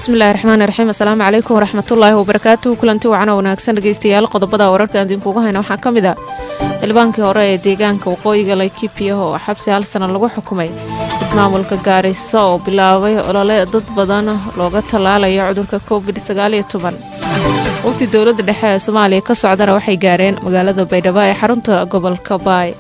bismillahi raxmaani raxiim asalaamu calaykum waraxmatullaahi wabarakaatuhu kulanti wacana wanaagsan dhegeystayaal qodobada wararka aan idinkuugu hayna waxaa ka mid ah xildhibaankii hore ee deegaanka waqooyiga laikibiya oo xabsi hal sana lagu xukumay ismaamulka gaarisa oo bilaabay olole dad badan looga tallaalayo cudurka covid sagaaliyo toban wafdi dowladda dhexe ee soomaaliya ka socdana waxay gaareen magaalada baydhabo ee xarunta gobolka baay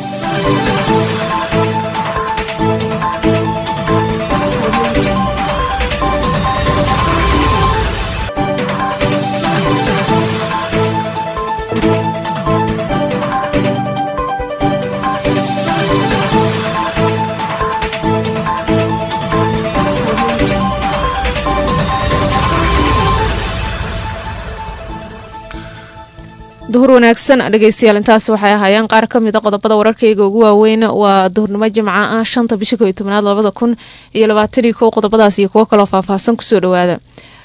duhur wanaagsan dhegeystayaal intaas waxay ahaayeen qaar ka mida qodobada wararkayga ugu waaweyn waa duhurnimo jimca ah shanta bisha koiyo tobnaad labada kun iyo labaataniyo kow qodobadaas iyo kuwo kaloo faahfaahsan kusoo dhawaada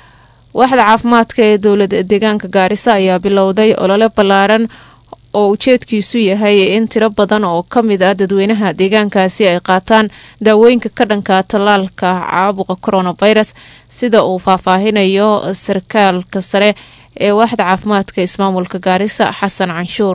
waaxda caafimaadka ee dowlad deegaanka gaarisa ayaa bilowday olole ballaaran oo ujeedkiisu yahay in tiro badan oo ka mid ah dadweynaha deegaankaasi ay qaataan daawooyinka ka dhanka tallaalka caabuqa coronavirus sida uu faahfaahinayo sarkaalka sare ee waaxda caafimaadka ismaamulka gaarisa xasan canshuur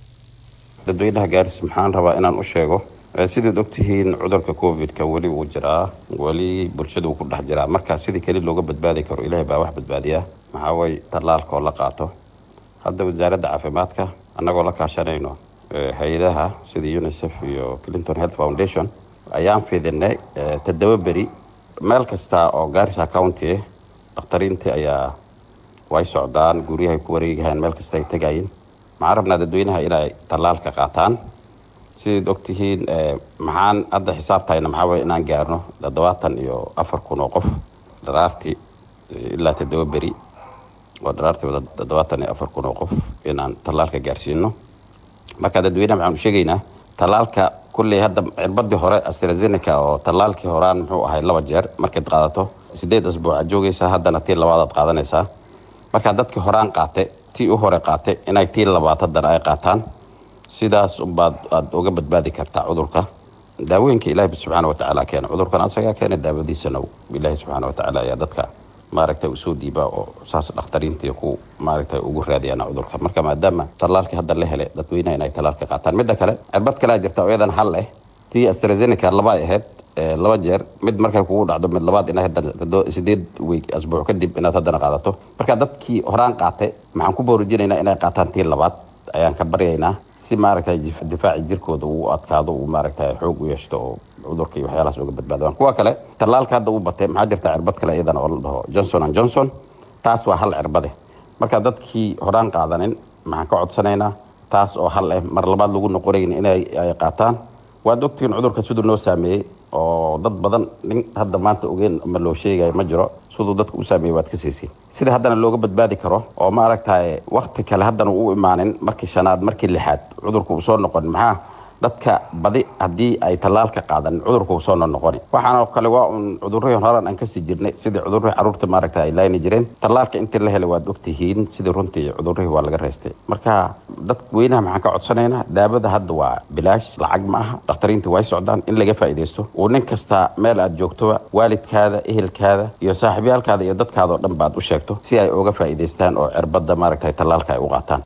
dadweynaha gaaris maxaan rabaa inaan u sheego sidaad ogtihiin cudurka covid-ka weli wuu jiraa weli bulshada wuu ku dhex jiraa marka sidii keli looga badbaadi karo ilaahay baa wax badbaadiya maxaa way tallaalka oo la qaato hadda wasaaradda caafimaadka annagoo la kaashanayno hay-adaha sida unicef iyo clinton health foundation ayaan fidinay toddoba beri meel kasta oo gaarisa county dhakhtariintii ayaa way socdaan guryahay ku wareegahaan meel kasta ay tegayeen maxaan rabnaa dadweynaha inay tallaalka qaataan sidaad ogtihiin maxaan hadda xisaabtayna maxaa waye inaan gaarno toddobaatan iyo afar kun oo qof dharaartii ilaa toddoba beri oo dharaartii wada toddobaatan iyo afar kun oo qof inaan tallaalka gaarsiino marka dadweynaha maxaan u sheegaynaa tallaalka kulley hadda cirbadii hore astrazeneca oo tallaalkii horaan muxuu ahay laba jeer markayd qaadato sideed asbuucaad joogaysaa haddana tii labaadaad qaadanaysaa markaa dadkii horaan qaate tii u hore qaate inay tii labaad haddana ay qaataan sidaas unbaad aad uga badbaadi kartaa cudurka daawooyinka ilaahi subxaana watacaala keena cudurkan asagaa keena daawadiisana ilaahi subxaana watacaala ayaa dadka maaragtay usoo dhiibaa oo saas dhakhtariintii ku maaragtay ugu raadiyaan cudurka marka maadaama tallaalkii hadda la helay dadweynaha inay tallaalka qaataan midda kale cirbad kalea jirta oo iyadan hal leh tii astrazeneca laba ay ahayd laba jeer mid markay kugu dhacdo mid labaad ina sideed weeg asbuuc kadib inaad haddana qaadato marka dadkii horaan qaatay maxaan ku boorujinaynaa inay qaataan tii labaad ayaan ka baryaynaa si maaragtay difaaci jirkooda uu adkaado uu maaragtay xoog u yeeshto oo cudurka iyo waxyaalahaas uga badbaadaan kuwa kale tallaalka hadda uu batay maxaa jirta cirbad kale iyadana oo la dhaho johnson and johnson taas waa hal cirbade marka dadkii horaan qaadanin maxaan ka codsanaynaa taas oo hal eh mar labaad lagu noqonayn inay ay qaataan waad ogtihiin cudurka siduu noo saameeyey oo dad badan nin hadda maanta ogeen ma loo sheegayo ma jiro siduu dadka u saameeyey waad ka siisiin sida haddana looga badbaadi karo oo maaragtay wakti kale haddana u imaanin markii shanaad markii lixaad cudurka uu soo noqon maxaa dadka badi haddii ay tallaalka qaadanin cudurka uu soo noqoni waxaanoo kale waa un cudurrihii horan aan kasii jirnay sidii cudurrihii carruurta maaragta ay laayni jireen tallaalka intii la helay waad ogtihiin sidii runtii cudurrihii waa laga reystay marka dad weynaha maxaan ka codsanaynaa daawada hadda waa bilaash lacag ma aha dhakhtariintii way socdaan in laga faa'iidaysto uu nin kasta meel aad joogtoba waalidkaada ehelkaada iyo saaxiibyaalkaada iyo dadkaada oo dhan baad u sheegto si ay uga faa'iidaystaan oo cirbadda maaragtay tallaalka ay u qaataan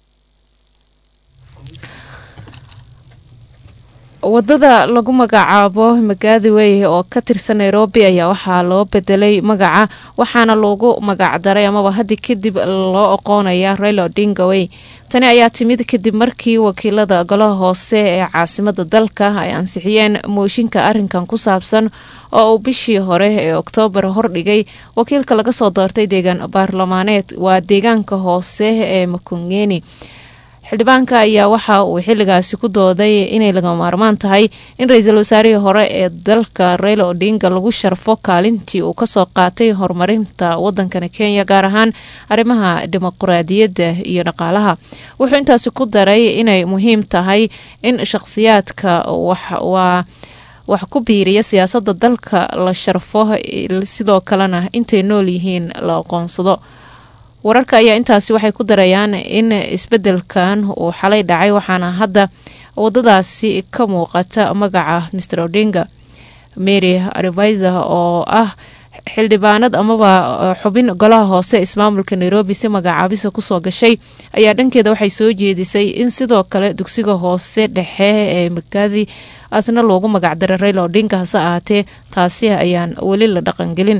wadada lagu magacaabo magaadi wey oo ka tirsan nairobi ayaa waxaa loo bedelay magaca waxaana loogu magacdaray amaba haddi kadib loo aqoonaya raila odinga wey tani ayaa timid kadib markii wakiilada golaha hoose ee caasimada dalka ay ansixiyeen mooshinka arinkan ku saabsan oo uu bishii hore ee oktoobar hordhigay wakiilka laga soo doortay deegaan baarlamaaneed waa deegaanka hoose ee makongeni xildhibaanka ayaa waxa uu xiligaasi ku dooday inay laga maarmaan tahay in ra-iisul wasaarihii hore ee dalka raila odinga lagu sharfo kaalintii uu kasoo qaatay horumarinta wadankani kenya gaar ahaan arrimaha dimuqraadiyadda iyo dhaqaalaha wuxuu intaasi ku daray inay muhiim tahay in shaqhsiyaadka waa wax ku biiriya siyaasada dalka la sharfo sidoo kalena intay nool yihiin la aqoonsado wararka ayaa intaasi waxay ku darayaan in isbedelkan uu xalay dhacay waxaana hadda wadadaasi ka muuqata magaca mr odinga mary ariviser oo ah xildhibaanad amaba xubin golaha hoose ismaamulka nairobi si magacaabisa kusoo gashay ayaa dhankeeda waxay soo jeedisay in sidoo kale dugsiga hoose dhexe ee makaadi asna loogu magacdaray rayla odinka hase ahaatee taasi ayaan weli la dhaqangelin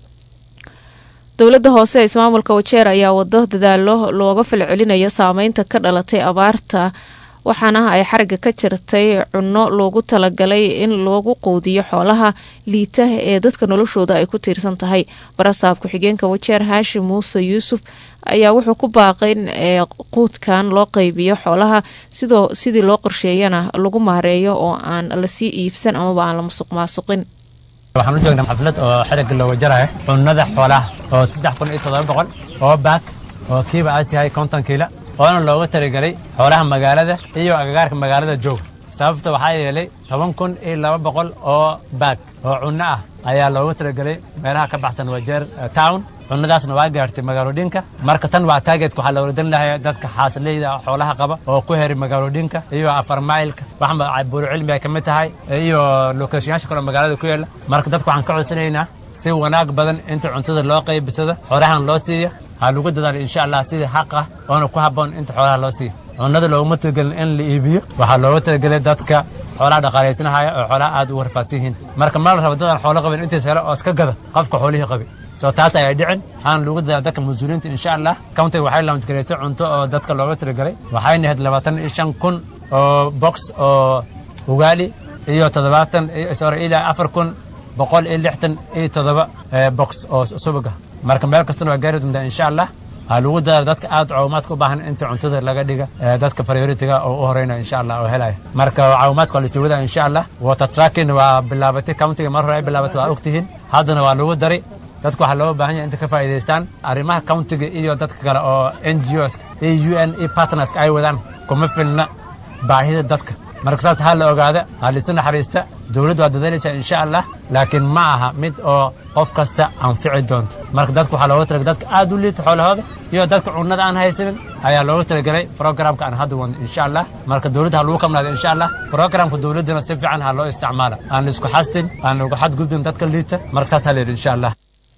dowladda hoose ee ismaamulka wajeer ayaa wado dadaalo looga falcelinayo saameynta ka dhalatay abaarta waxaana ay xariga ka jirtay cunno loogu talagalay in loogu quudiyo xoolaha liita ee dadka noloshooda ay ku tiirsan tahay barasaab ku-xigeenka wajeer haashim muuse yuusuf ayaa wuxuu ku baaqay in quudkan loo qeybiyo xoolaha sidoo sidii loo qorsheeyana lagu maareeyo oo aan lasii iibsan amaba aan la musuq maasuqin waxaan u joognaa xaflad oo xerigga looga jarayo cunnada xoolaha oo saddex kun iyo toddoba boqol oo baak oo kiiba aas yahay konton kiila oona looga talagelay xoolaha magaalada iyo agagaarka magaalada joog sababta waxaa yeelay toban kun iyo laba boqol oo baag oo cunno ah ayaa looga talagelay meelaha ka baxsan wajeer town cunnadaasna waa gaartay magaalodhinka marka tan waa taageedka waxaa loola dan lahay dadka xaasileyda xoolaha qaba oo ku heri magaalodhinka iyo afar mailka wax buuru cilmi ay ka mid tahay iyo lokeeshayaasha kaloo magaalada ku yaala marka dadka waxaan ka codsanaynaa si wanaag badan inta cuntada loo qaybisada xoolahan loo siiya ha lagu dadaalo insha allah sidii xaq ah oona ku habboon inta xoolaha loo siiya cunnada looguma talagelin in la iibiyo waxaa looga talagelay dadka xoolaha dhaqaalaysanahaya oo xoolaha aad u warfaadsan yihiin marka ma la rabo dadaan xoolo qabin intiis hele oo iska gada qofka xoolihii qabi soo taas ayaa dhicin waxaana lagu dadaala dadka mas-uuliyiinta insha allah countiga waxay launchgaraysay cunto oo dadka looga talagelay waxayna ahayd labaatan iyo shan kun oo box oo ugaali iyo toddobaatan sorry ilaa afar kun boqol iyo lixtan iyo toddoba box oo subaga marka meel kastana waa gaari doontaa insha allah waxaa lagu dadaala dadka aad caawimaadka u baahan inta cuntada laga dhiga dadka prioritiga oo u horeyna insha allah oo helaya marka caawimaadka waa lasii wadaa insha allah water tracking waa bilaabatay countiga mar hore ay bilaabatay waa ogtihiin haddana waa lagu daray dadka waxaa looga baahan yahay inta ka faa'iidaystaan arrimaha countiga iyo dadka kale oo n g os iyo u n e partnerska ay wadaan kuma filna baahida dadka marka saas ha la ogaada ha laisu naxariista dowladdu waa dadaalaysaa insha allah laakiin ma aha mid oo qof kasta anfici doonto marka dadka waxaa looga talagalay dadka aad u liita xoolahooda iyo dadka cunnada aan haysanin ayaa looga talagelay programka aan hadda wadno insha allah marka dowladda ha lagu kamnaado insha allah programka dowladdana si fiican ha loo isticmaala aan laisku xastin aan lagu xadgudbin dadka liita marka saas ha la yidhi insha allah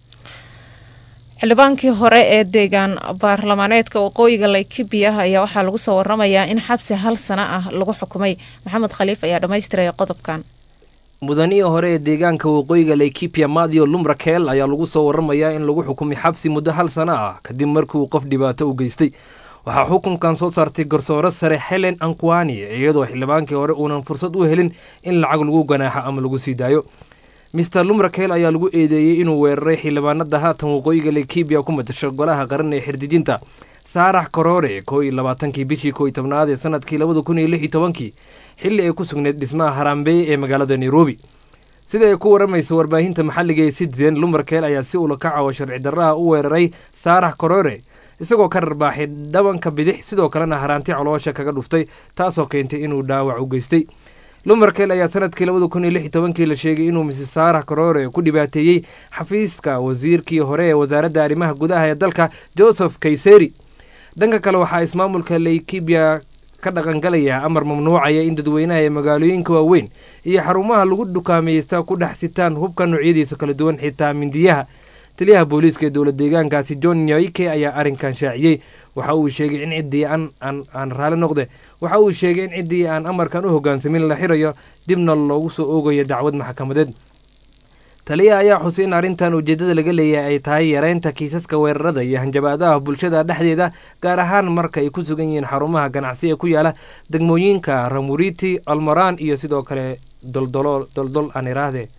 xildhibaankii hore ee deegaan baarlamaaneedka waqooyiga laikibia ayaa waxaa lagu soo waramayaa in xabsi hal sano ah lagu xukumay maxamed khaliif ayaa dhammaystiraya qodobkan mudanihii hore ee deegaanka waqooyiga laikipia madio lumrakel ayaa lagu soo waramayaa in lagu xukumay xabsi muddo hal sano ah kadib markii uu qof dhibaato u geystay waxaa xukunkan soo saartay garsoore sare helen ankwani iyadoo xildhibaankii hore uunan fursad u helin in lacag lagu ganaaxo ama lagu sii daayo mister lumrakel ayaa lagu eedeeyey inuu weeraray xildhibaanada haatan waqooyiga laikibia ku matasho golaha qaran ee xirdijinta saarax korore koo iyo labaatankii bishii koo iyo tobnaad ee sanadkii labada kun iyo lix iyo tobankii xilli ay ku sugneyd dhismaha harambeeye ee magaalada nairobi sida ay ku waramaysa warbaahinta maxalliga ee citizen lumrakel ayaa si ula kacawo sharci darraha u weeraray saarax korore isagoo ka rarbaaxay dhabanka bidix sidoo kalena haraanti coloosha kaga dhuftay taasoo keentay inuu dhaawac u geystay lumarkel ayaa sanadkii labada kun iyo lix iyo tobankii la sheegay inuu misis saarax korore ku dhibaateeyey xafiiska wasiirkii hore ee wasaaradda arrimaha gudaha ee dalka joseph kayseri dhanka kale waxaa ismaamulka laikibia ka dhaqangalaya amar mamnuucaya in dadweynaha ee magaalooyinka waaweyn iyo xarumaha lagu dukaamaysta ku dhex sitaan hubka noocyadiisa kala duwan xitaa mindiyaha taliyaha booliiska ee dowlad deegaankaasi john nyoike ayaa arrinkan shaaciyey waxa uu sheegay in ciddii aan raali noqde waxa uu sheegay in ciddii aan amarkan u hoggaansamin la xirayo dibna loogu soo oogayo dacwad maxkamadeed taliyaha ayaa xusay in arrintan ujeeddada laga leeyahay ay tahay yareynta kiisaska weerarada iyo hanjabaadaha bulshada dhexdeeda gaar ahaan marka ay ku sugan yihiin xarumaha ganacsi ee ku yaala degmooyinka ramuriti almaraan iyo sidoo kale doldol aan iraahde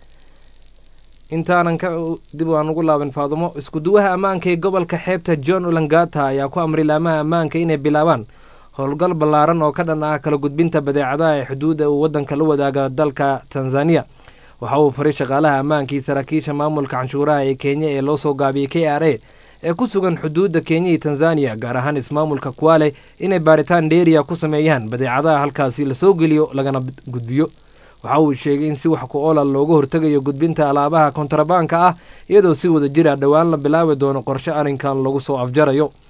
intaanan ka dib aan ugu laaban faadumo iskuduwaha ammaanka ee gobolka xeebta john ulangata ayaa ku amray laamaha ammaanka inay bilaabaan howlgal ballaaran oo ka dhan ah kala gudbinta badeecadaha ee xuduudda uu waddanka la wadaaga dalka tanzaniya waxa uu faray shaqaalaha ammaankii saraakiisha maamulka canshuuraha ee kenya ee loo soo gaabiyey k r a ee ku sugan xuduudda kenya iyo tanzaniya gaar ahaan ismaamulka kuwale inay baaritaan dheeriya ku sameeyaan badeecadaha halkaasi lasoo geliyo lagana gudbiyo waxa uu sheegay in si wax ku oola looga hortegayo gudbinta alaabaha kontrabaanka ah iyadoo si wada jira dhowaan la bilaabi doono qorshe arrinkan lagu soo afjarayo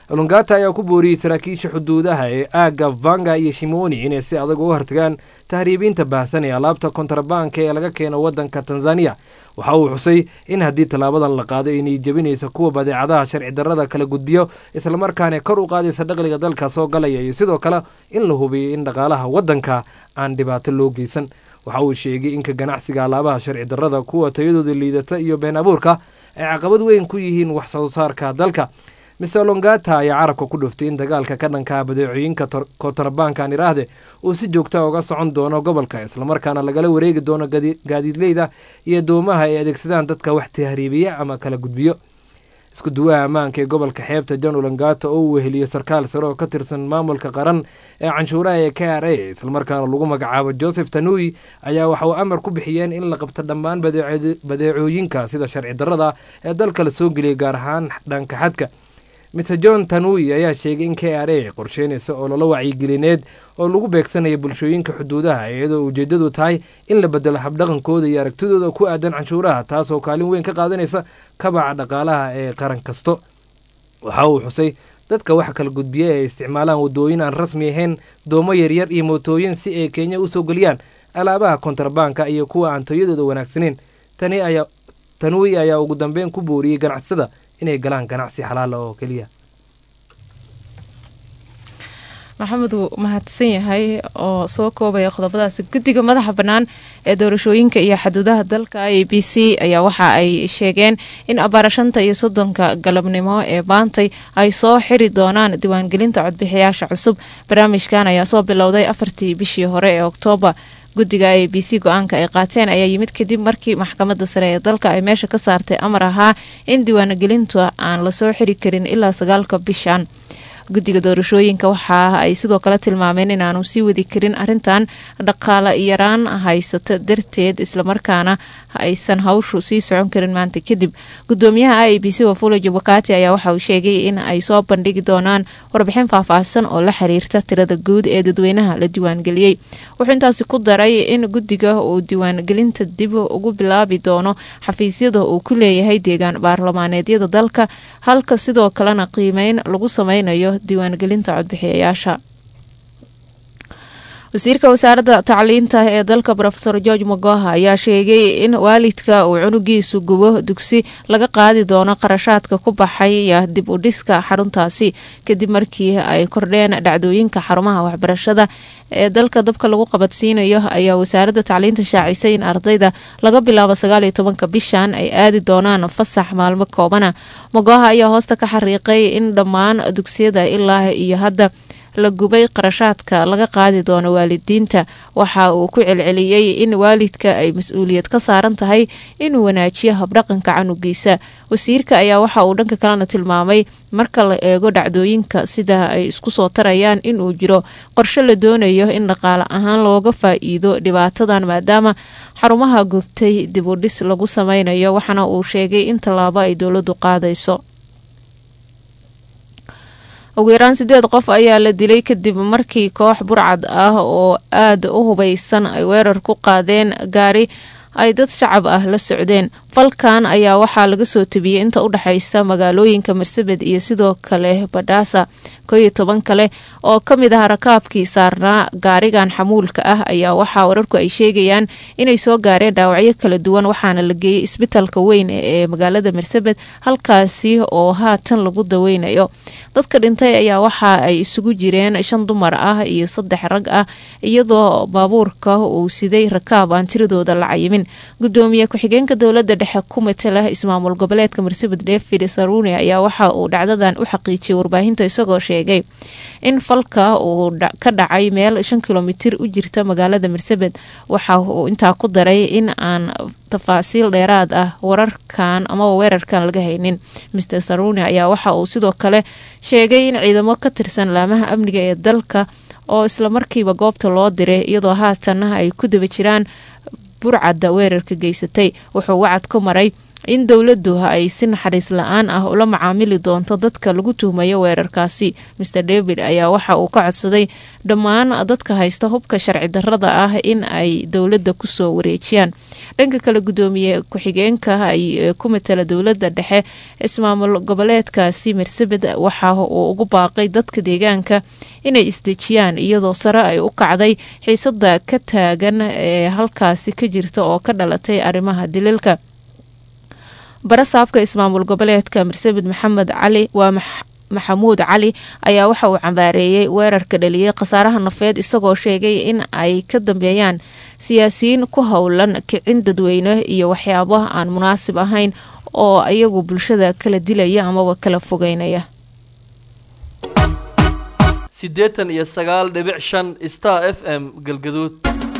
olongata ayaa ku booriyey saraakiisha xuduudaha ee aagga vanga iyo shimoni inay si adag uga hortagaan tahriibiinta baahsan ee alaabta kontrabanka ee laga keeno waddanka tanzaniya waxa uu xusay in haddii tallaabadan la qaado inay jebinaysa kuwa badeecadaha sharci darrada kala gudbiyo islamarkaana kor u qaadaysa dhaqliga dalka soo galaya iyo sidoo kale in la hubiyo in dhaqaalaha waddanka aan dhibaato loo geysan waxa uu sheegay inka ganacsiga alaabaha sharci darrada kuwa tayadooda liidata iyo been abuurka ay caqabad weyn ku yihiin wax soo saarka dalka mister longata ayaa carabka ku dhuftay in dagaalka ka dhankaa badeecooyinka kontrabankan iraahde uu si joogta uga socon doono gobolka islamarkaana lagala wareegi doono gaadiidleyda iyo doomaha ay adeegsadaan dadka wax tahriibiya ama kala gudbiyo isku duwaha ammaanka ee gobolka xeebta john olongata oo uu weheliyo sarkaal sare oo ka tirsan maamulka qaran ee canshuuraha ee k r a islamarkaana lagu magacaabo joseph tanui ayaa waxa uu amar ku bixiyeen in la qabto dhammaan badeecooyinka sida sharci darrada ee dalka la soo geliyay gaar ahaan dhanka xadka mister john tanui ayaa sheegay in k r a qorsheynaysa oo lala wacyigelineed oo lagu beegsanaya bulshooyinka xuduudaha iyadoo ujeeddadu tahay in la bedelo habdhaqankooda iyo aragtidooda ku aadan canshuuraha taasoo kaalin weyn ka qaadanaysa kabaca dhaqaalaha ee qaran kasto waxa uu xusay dadka waxa kala gudbiya ee isticmaalaan waddooyin aan rasmi ahayn doomo yaryar iyo mootooyin si ay kenya usoo geliyaan alaabaha kontrabanka iyo kuwa aan tayadooda wanaagsaneyn tani ayaa tanui ayaa ugu dambeyn ku booriyey ganacsada inay galaan ganacsi xalaala oo keliya maxamed wuu mahadsan yahay oo soo koobaya qodobadaasi guddiga madaxa bannaan ee doorashooyinka iyo xaduudaha dalka a b c ayaa waxa ay sheegeen in abaarashanta iyo soddonka galabnimo ee baantay ay soo xiri doonaan diiwaangelinta codbixiyaasha cusub barnaamijkan ayaa soo bilowday afartii bishii hore ee oktoobar guddiga a b c go-aanka ay qaateen ayaa yimid kadib markii maxkamadda sare ee dalka ay meesha ka saartay amar ahaa in diiwaangelinta aan lasoo xiri karin ilaa sagaalka bishan guddiga doorashooyinka waxa ay sidoo kale tilmaameen inaanu sii wadi karin arintan dhaqaale yaraan haysata darteed islamarkaana aysan hawshu sii socon karin maanta kadib gudoomiyaha a b c wafula jabakati ayaa waxa uu sheegay in ay soo bandhigi doonaan warbixin faahfaahsan oo la xiriirta tirada guud ee dadweynaha la diiwaangeliyey wuxuu intaasi ku daray in guddiga uu diiwaangelinta dib ugu bilaabi doono xafiisyada uu ku leeyahay deegaan baarlamaaneedyada dalka halka sidoo kalena qiimeyn lagu sameynayo diiwaangelinta codbixiyayaasha wasiirka wasaaradda tacliinta ee dalka rofeor george magoha ayaa sheegay in waalidka uu cunugiisu gubo dugsi laga qaadi doono qarashaadka ku baxaya dib u dhiska xaruntaasi kadib markii ay kordheen dhacdooyinka xarumaha waxbarashada ee dalka dabka lagu qabadsiinayo ayaa wasaaradda tacliinta shaacisay in ardayda laga bilaabo sagaaliyo tobanka bishan ay aadi doonaan fasax maalmo koobana magoha ayaa hoosta ka xariiqay in dhammaan dugsiyada ilaa iyo hadda la gubay qarashaadka laga qaadi doono waalidiinta waxa uu ku celceliyey in waalidka ay mas-uuliyad ka saaran tahay inuu wanaajiyo habdhaqanka canugiisa wasiirka ayaa waxa uu dhanka kalena tilmaamay marka la eego dhacdooyinka sida ay isku soo tarayaan inuu jiro qorshe la doonayo in dhaqaale ahaan looga faa-iido dhibaatadan maadaama xarumaha gubtay dib u dhis lagu sameynayo waxaana uu sheegay in tallaabo ay dowladdu qaadayso ugu yaraan sideed qof ayaa la dilay kadib markii koox burcad ah oo aada u hubaysan ay weerar ku qaadeen gaari ay dad shacab ah la socdeen falkan ayaa waxaa laga soo tebiyey inta u dhexaysa magaalooyinka marsabed iyo sidoo kale badhaasa koyo toban kale oo ka mid ah rakaabkii saarnaa gaarigan xamuulka ah ayaa waxaa wararku ay sheegayaan inay soo gaareen dhaawacyo kala duwan waxaana la geeyey isbitalka weyn ee magaalada marsabed halkaasi oo haatan lagu daweynayo dadka dhintay ayaa waxa ay isugu jireen shan dumar ah iyo saddex rag ah iyadoo baabuurka uu siday rakaab aan tiradooda la cayimin gudoomiye ku-xigeenka dowlada dhexe ku matala ismaamul goboleedka marsabed david saruni ayaa waxa uu dhacdadan u xaqiijiyay warbaahinta isagoo sheegay in falka uu ka dhacay meel shan kilomitir u jirta magaalada marsabed waxa uu intaa ku daray in aan tafaasiil dheeraad ah wararkan amaba weerarkan laga haynin master saruni ayaa waxa uu sidoo kale sheegay in ciidamo ka tirsan laamaha amniga ee dalka oo islamarkiiba goobta loo diray iyadoo haatanna ay ku daba jiraan burcadda weerarka geysatay wuxuu wacad ku maray in dowladdu ay si naxariis la-aan ah ula macaamili doonto dadka lagu tuhmayo weerarkaasi master david ayaa waxa uu ka codsaday dhammaan dadka haysta hubka sharci darrada ah in ay dowladda kusoo wareejiyaan dhanka kale gudoomiye ku-xigeenka ay ku matala dowladda dhexe ismaamul goboleedkaasi marsabed waxa uu ugu baaqay dadka deegaanka inay isdejiyaan iyadoo sare ay u kacday xiisada ka taagan ee halkaasi ka jirta oo ka dhalatay arrimaha dililka barasaabka ismaamul goboleedka marsabed maxamed cali waa maxamuud cali ayaa waxa uu cambaareeyey weerarka dhaliyay khasaaraha nafeed isagoo sheegay in ay ka dambeeyaan siyaasiyiin ku howlan kicin dadweyne iyo waxyaabo aan munaasib ahayn oo iyagu bulshada kala dilaya amaba kala fogeynaya siddeetan iyo sagaal dhibic shan star f m galgaduud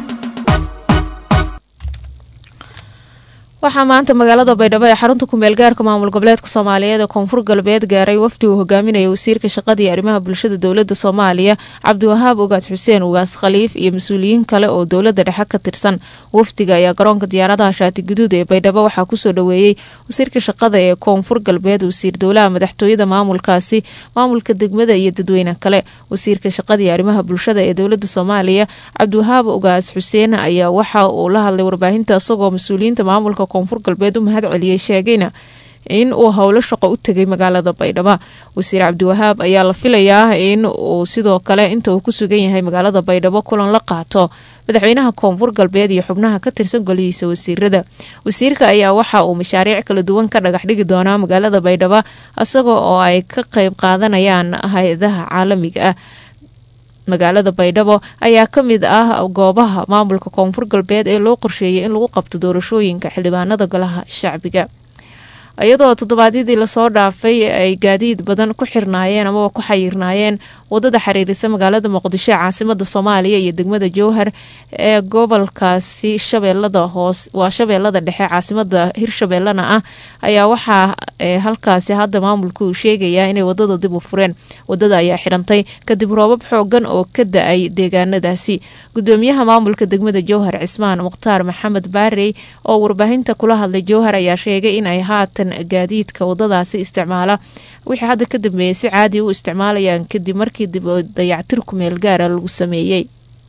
waxaa maanta magaalada baydhabo ee xarunta kumeel gaarka maamul goboleedka soomaaliyeed ee koonfur galbeed gaaray wafdi uu hogaaminaya wasiirka shaqada iyo arrimaha bulshada dowlada soomaaliya cabdiwahaab ugaas xuseen ugaas khaliif iyo mas-uuliyiin kale oo dowlada dhexe ka tirsan wafdiga ayaa garoonka diyaaradaha shaati guduud ee baydhabo waxaa kusoo dhaweeyey wasiirka shaqada ee koonfur galbeed wasiir dowlaha madaxtooyada maamulkaasi maamulka degmada iyo dadweyne kale wasiirka shaqada iyo arrimaha bulshada ee dowlada soomaaliya cabdiwahaab ugaas xuseen ayaa waxa uu la hadlay warbaahinta isagoo mas-uuliyiinta maamulka koonfur galbeed u mahad celiyey sheegayna in uu howlo shaqo u tegay magaalada baydhabo wasiir cabdiwahaab ayaa la filayaa in uu sidoo kale inta uu ku sugan yahay magaalada baydhabo kulan la qaato madaxweynaha koonfur galbeed iyo xubnaha ka tirsan golihiisa wasiirada wasiirka ayaa waxa uu mashaariic kala duwan ka dhagax dhigi doonaa magaalada baydhabo isaga oo ay ka qeyb qaadanayaan hay-adaha caalamiga ah magaalada baydhabo ayaa ka mid ah goobaha maamulka koonfur galbeed ee loo qorsheeyay in lagu qabto doorashooyinka xildhibaanada golaha shacbiga iyadoo toddobaadyadii lasoo dhaafay ay gaadiid badan ku xirnaayeen amaba ku xayirnaayeen wadada xiriirisa magaalada muqdisho ee caasimada soomaaliya iyo degmada jowhar ee gobolkaasi shabeelada hoos waa shabeellada dhexe caasimada hirshabeellana ah ayaa waxaa halkaasi hadda maamulku uu sheegayaa inay wadada dib u fureen wadada ayaa xirantay kadib roobab xoogan oo ka da-ay deegaanadaasi gudoomiyaha maamulka degmada jowhar cismaan mukhtaar maxamed baarey oo warbaahinta kula hadlay jowhar ayaa sheegay inay haatan gaadiidka wadadaasi isticmaala wixii hadda ka dambeeyay si caadi u isticmaalayaan kadib markii dib dayactir ku meel gaara lagu sameeyey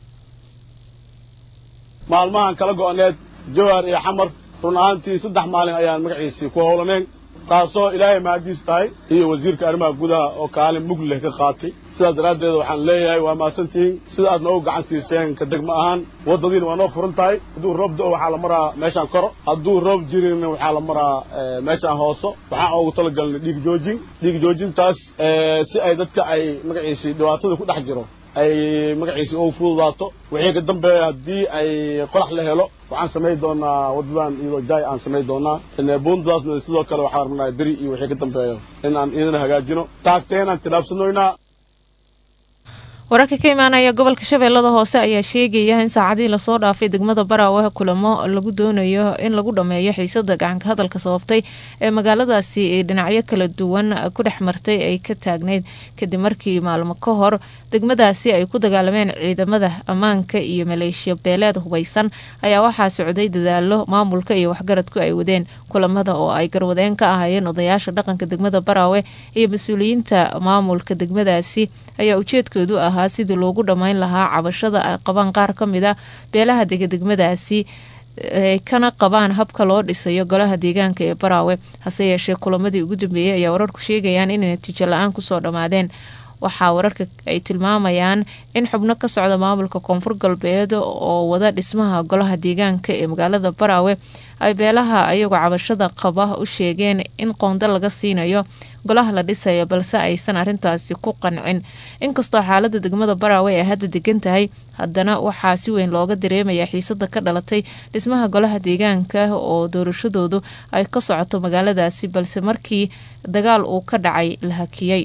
maalmahan kala go-oneed jowhar iyo xamar run ahaantii saddex maalin ayaan magaciisii ku howlaneen taasoo ilaahay mahadiis tahay iyo wasiirka arrimaha gudaha oo kaalin mug leh ka qaatay sidaas daraaddeed waxaan leeyahay waa mahadsantihiin sida aad noogu gacan siiseen ka degmo ahaan waddadiina waa noo furan tahay hadduu roob do waxaa la maraa meeshaan koro hadduu roob jirin waxaa la maraa meeshaan hooso waxaan ugu talagalnay dhiig joojin dhiig joojintaas si ay dadka ay magaciisii dhibaatada ku dhex jiro ay magaciisii ugu fududaato wixii ka dambeeya haddii ay qorax la helo waxaan samayn doonaa wadadan iyadoo jaay aan samayn doonaa buundadaasna sidoo kale waxaan rabnaa beri iyo wixii ka dambeeyo in aan idin hagaajino taagteenaan tilaabsanoynaa wararka ka imaanaya gobolka shabeellada hoose ayaa sheegaya in saacadihii lasoo dhaafay degmada baraawe kulamo lagu doonayo in lagu dhameeyo xiisada gacanka hadalka sababtay ee magaaladaasi dhinacyo kala duwan ku dhex martay ay ka taagneyd kadib markii maalmo ka hor degmadaasi ay ku dagaalameen ciidamada ammaanka iyo maleeshiya beeleed hubeysan ayaa waxaa socday dadaalo maamulka iyo waxgaradku ay wadeen kulamada oo ay garwadeen ka ahaayeen odayaasha dhaqanka degmada baraawe iyo mas-uuliyiinta maamulka degmadaasi ayaa ujeedkoodu ahaa sidii loogu dhammayn lahaa cabashada ay qabaan qaar ka mid a beelaha dega degmadaasi ay kana qabaan habka loo dhisayo golaha deegaanka ee baraawe hase yeeshee kulamadii ugu dambeeyey ayaa wararku sheegayaan inay natiijo la-aan kusoo dhammaadeen waxaa wararka ay tilmaamayaan in xubno ka socda maamulka koonfur galbeed oo wada dhismaha golaha deegaanka ee magaalada baraawe ay beelaha ayagoo cabashada qaba u sheegeen in qoonda laga siinayo golaha la dhisayo balse aysan arintaasi ku qancin inkastoo xaalada degmada baraawe ay hadda degan tahay haddana waxaa si weyn looga dareemaya xiisada ka dhalatay dhismaha golaha deegaanka oo doorashadoodu ay ka socoto magaaladaasi balse markii dagaal uu ka dhacay la hakiyey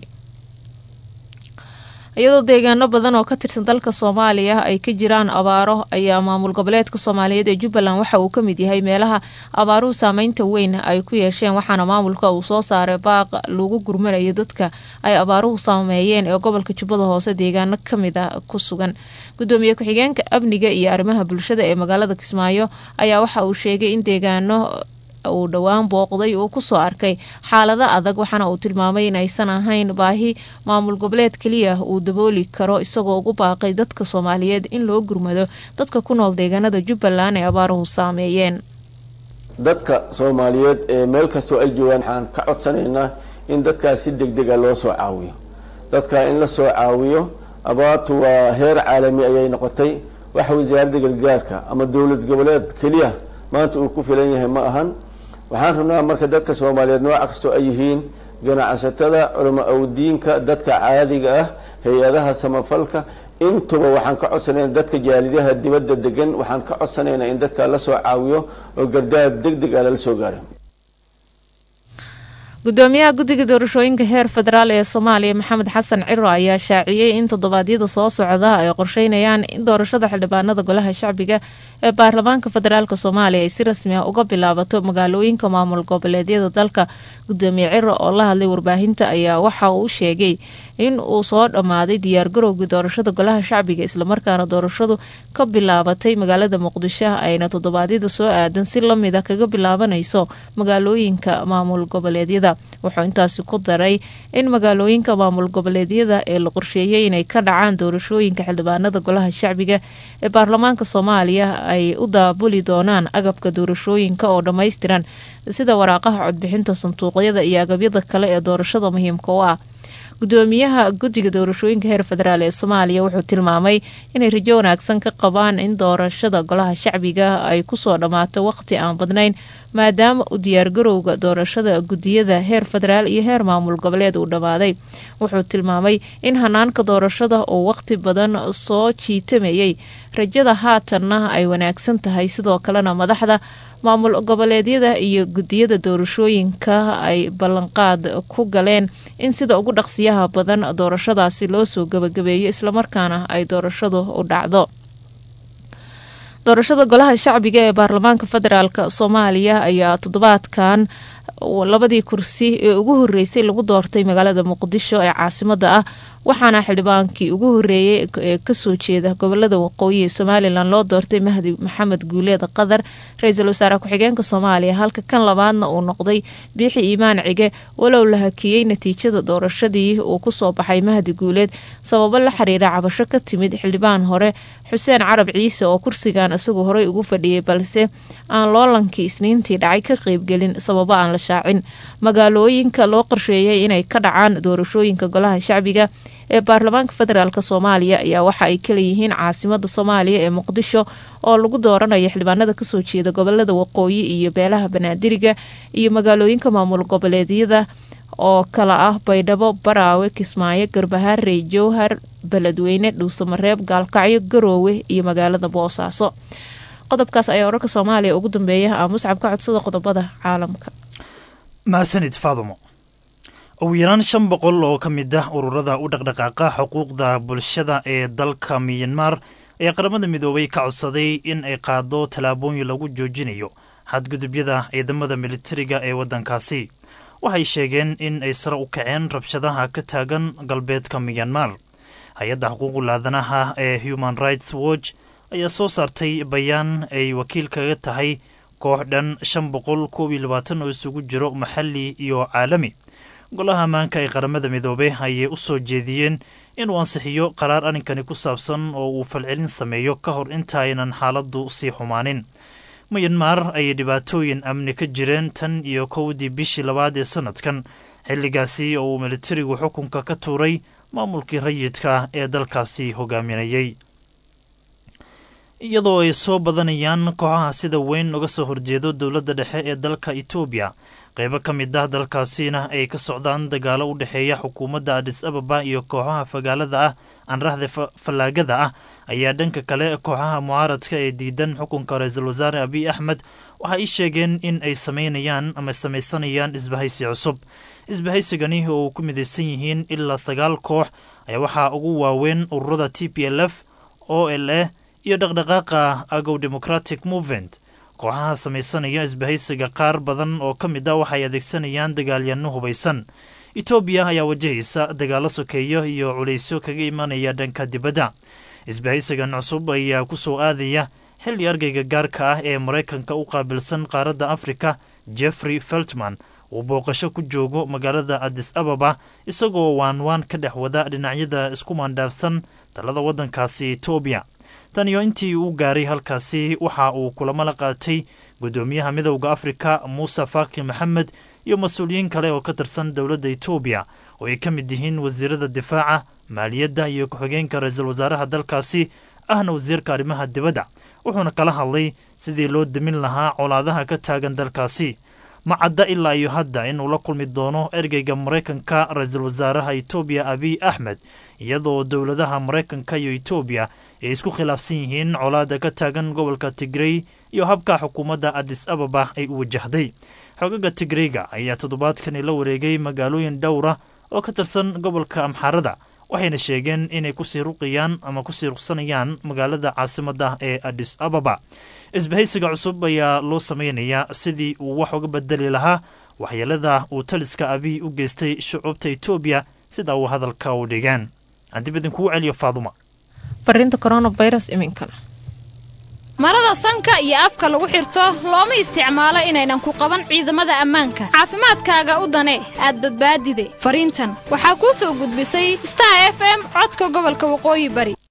iyadoo deegaano badan oo ka tirsan dalka soomaaliya ay ka jiraan abaaro ayaa maamul goboleedka soomaaliyeed ee jubbaland waxa uu ka mid yahay meelaha abaaruhu saameynta weyn ay ku yeesheen waxaana maamulka uu soo saaray baaq lagu gurmanayo dadka ay abaaruhu saameeyeen ee gobolka jubbada hoose deegaano kamid a ku sugan gudoomiye ku-xigeenka amniga iyo arrimaha bulshada ee magaalada kismaayo ayaa waxa uu sheegay in deegaano uu dhowaan booqday uu kusoo arkay xaalado adag waxaana uu tilmaamay in aysan ahayn baahi maamul goboleed keliya uu dabooli karo isagoo ugu baaqay dadka soomaaliyeed in loo gurmado dadka ku nool deegaanada jubbaland ee abaaruhu saameeyeen dadka soomaaliyeed ee meel kastoo ay joogaan waxaan ka codsanaynaa in dadkaas si deg dega loo soo caawiyo dadka in la soo caawiyo abaartu waa heer caalami ayay noqotay waxa wasaaradda gargaarka ama dowlad goboleed keliya maanta uu ku filan yahay ma ahan waxaan rabnaa marka dadka soomaaliyeed nooca kastoo ay yihiin ganacsatada culamo awdiinka dadka caadiga ah hay-adaha samafalka intuba waxaan ka codsanayna dadka jaalidaha dibadda degan waxaan ka codsanaynaa in dadka la soo caawiyo oo gardaar deg deg a lala soo gaaro gudoomiyaha guddiga doorashooyinka heer federaal ee soomaaliya maxamed xasan ciro ayaa shaaciyey in toddobaadyada soo socda ay qorsheynayaan in doorashada xildhibaanada golaha shacbiga ee baarlamaanka federaalk soomaaliya ay si rasmi ah uga bilaabato magaalooyinka maamul goboleedyada dalka gudoomiye ciro oo la hadlay warbaahinta ayaa waxa uu sheegay in uu soo dhammaaday diyaargarowgii doorashada golaha shacbiga islamarkaana doorashadu ka bilaabatay magaalada muqdisho ayna toddobaadyada soo aadan si lamida kaga bilaabanayso magaalooyinka maamul goboleedyada wuxuu intaasi ku daray in magaalooyinka maamul goboleedyada ee la qorsheeyay inay ka dhacaan doorashooyinka xildhibaanada golaha shacbiga ee baarlamaanka soomaaliya ay u daabuli doonaan agabka doorashooyinka oo dhammaystiran sida waraaqaha codbixinta sanduuqyada iyo agabyada kale ee doorashada muhiimka u ah gudoomiyaha guddiga doorashooyinka heer federaal ee soomaaliya wuxuu tilmaamay inay rajo wanaagsan ka qabaan in doorashada golaha shacbiga ay kusoo dhammaato waqti aan badnayn maadaama u diyaargarowga doorashada guddiyada heer federaal iyo heer maamul goboleed uu dhammaaday wuxuu tilmaamay in hanaanka doorashada uu waqti badan soo jiitamayay rajada haatanna ay wanaagsan tahay sidoo kalena madaxda maamul goboleedyada iyo guddiyada doorashooyinka ay ballanqaad ku galeen in sida ugu dhaqsiyaha badan doorashadaasi loo soo gabagabeeyo islamarkaana ay doorashadu u dhacdo doorashada golaha shacbiga ee baarlamaanka federaalk soomaaliya ayaa toddobaadkan labadii kursi ee ugu horeysay lagu doortay magaalada muqdisho ee caasimada ah waxaana xildhibaankii ugu horeeyay ee kasoo jeeda gobolada waqooyi ee somalilan loo doortay mahdi maxamed guuleed qadar ra-iisul wasaare ku-xigeenka soomaaliya halka kan labaadna uu noqday biixi iimaan cige walow la hakiyey natiijada doorashadii uu kusoo baxay mahdi guuleed sababo la xiriira cabasho ka timid xildhibaan hore xuseen carab ciise oo kursigan isagu horey ugu fadhiyay balse aan loolankii isniintii dhacay ka qeybgelin sababo aan la shaacin magaalooyinka loo qorsheeyay inay ka dhacaan doorashooyinka golaha shacbiga ee baarlamaanka federaalk soomaaliya ayaa waxa ay kaleyihiin caasimada soomaaliya ee muqdisho oo lagu dooranayo xildhibaanada kasoo jeeda gobolada waqooyi iyo beelaha banaadiriga iyo magaalooyinka maamul goboleedyada oo kala ah baydhabo baraawe kismaayo garbaharey jowhar beledweyne dhuusamareeb gaalkacyo garoowe iyo magaalada boosaaso qodobkaas ayaa wararka soomaaliya ugu dambeeya ah muscab ka codsada qodobada caalamka mahadsanid faadumo ugu yaraan shan boqol oo ka mid ah ururada u dhaqdhaqaaqa xuquuqda bulshada ee dalka miyanmar ayaa qaramada midoobay ka codsaday in ay qaado tallaabooyin lagu joojinayo xadgudubyada ciidamada militariga ee waddankaasi waxay sheegeen in ay sare u kaceen rabshadaha ka taagan galbeedka miyanmar hay-adda xuquuqul aadanaha ee human rights watch ayaa soo saartay bayaan ay wakiil kaga tahay koox dhan shan boqol koob iyo labaatan oo isugu jiro maxalli iyo caalami golaha ammaanka ee qaramada midoobe ayay u soo jeediyeen inuu ansixiyo qaraar arrinkani ku saabsan oo uu falcelin sameeyo ka hor intaaynan xaaladdu sii xumaanin miyanmar ayay dhibaatooyin amni ka jireen tan iyo kowdii bishii labaad ee sannadkan xilligaasi oo uu militarigu xukunka ka tuuray maamulkii rayidka ee dalkaasi hogaaminayay iyadoo ay soo badanayaan kooxaha sida weyn uga soo horjeedo dowladda dhexe ee dalka etoobiya qaybo ka mid ah dalkaasina ay ka socdaan dagaalo u dhexeeya xukuumadda adis ababa iyo kooxaha fagaalada ah anraxda fallaagada ah ayaa dhanka kale kooxaha mucaaradka ee diidan xukunka ra-iisul wasaare abiy axmed waxa ay sheegeen in ay samaynayaan ama samaysanayaan isbahaysi cusub isbahaysigani oo ku midaysan yihiin ilaa sagaal koox ayaa waxaa ugu waaweyn ururada t p l f o l a iyo dhaqdhaqaaqa agow democratic movement kooxaha samaysanaya isbahaysiga qaar badan oo ka mid ah waxay adeegsanayaan dagaalyanno hubaysan etoobiya ayaa wajahaysa dagaalo sokeeyo iyo culaysyo kaga imanaya dhanka dibadda isbahaysigan cusub ayaa ku soo aadaya xilli argayga gaarka ah ee maraykanka u qaabilsan qaaradda afrika jeffrey feltman uu booqasho ku joogo magaalada adis ababa isagoo waanwaan ka dhex wada dhinacyada isku maandhaafsan talada waddankaasi etoobiya tan iyo intii uu gaaray halkaasi waxa uu kulamo la qaatay guddoomiyaha midowda afrika muuse faki maxamed iyo mas-uuliyiin kale oo ka tirsan dowladda etoobiya oo ay ka mid yihiin wasiirada difaaca maaliyadda iyo ku-xigeenka ra-iisul wasaaraha dalkaasi ahna wasiirka arrimaha dibadda wuxuuna kala hadlay sidii loo demin lahaa colaadaha ka taagan dalkaasi ma cadda ilaa iyo hadda inuu la kulmi doono ergeyga maraykanka ra-iisul wasaaraha etoobiya abiy axmed iyadoo dowladaha maraykanka iyo etoobiya ay isku khilaafsan yihiin colaada ka taagan gobolka tigrey iyo habka xukuumadda adis ababa ay u wajahday xogaga tigreyga ayaa toddobaadkani la wareegay magaalooyin dhowra oo ka tirsan gobolka amxaarada waxayna sheegeen inay kusii ruqayaan ama kusii ruqsanayaan magaalada caasimadda ee adis ababa isbahaysiga cusub ayaa loo samaynayaa sidii uu wax uga bedeli lahaa waxyeelada uu taliska abiy u geystay shucuubta etoobiya sida uu hadalka u dhigeen haddib idinkugu celiyo faaduma fariinta coronavirus iminkana marada sanka iyo afka lagu xirto looma isticmaalo inaynan ku qaban ciidamada ammaanka caafimaadkaaga u danee aad badbaadide fariintan waxaa kuu soo gudbisay star f m codka gobolka waqooyi bari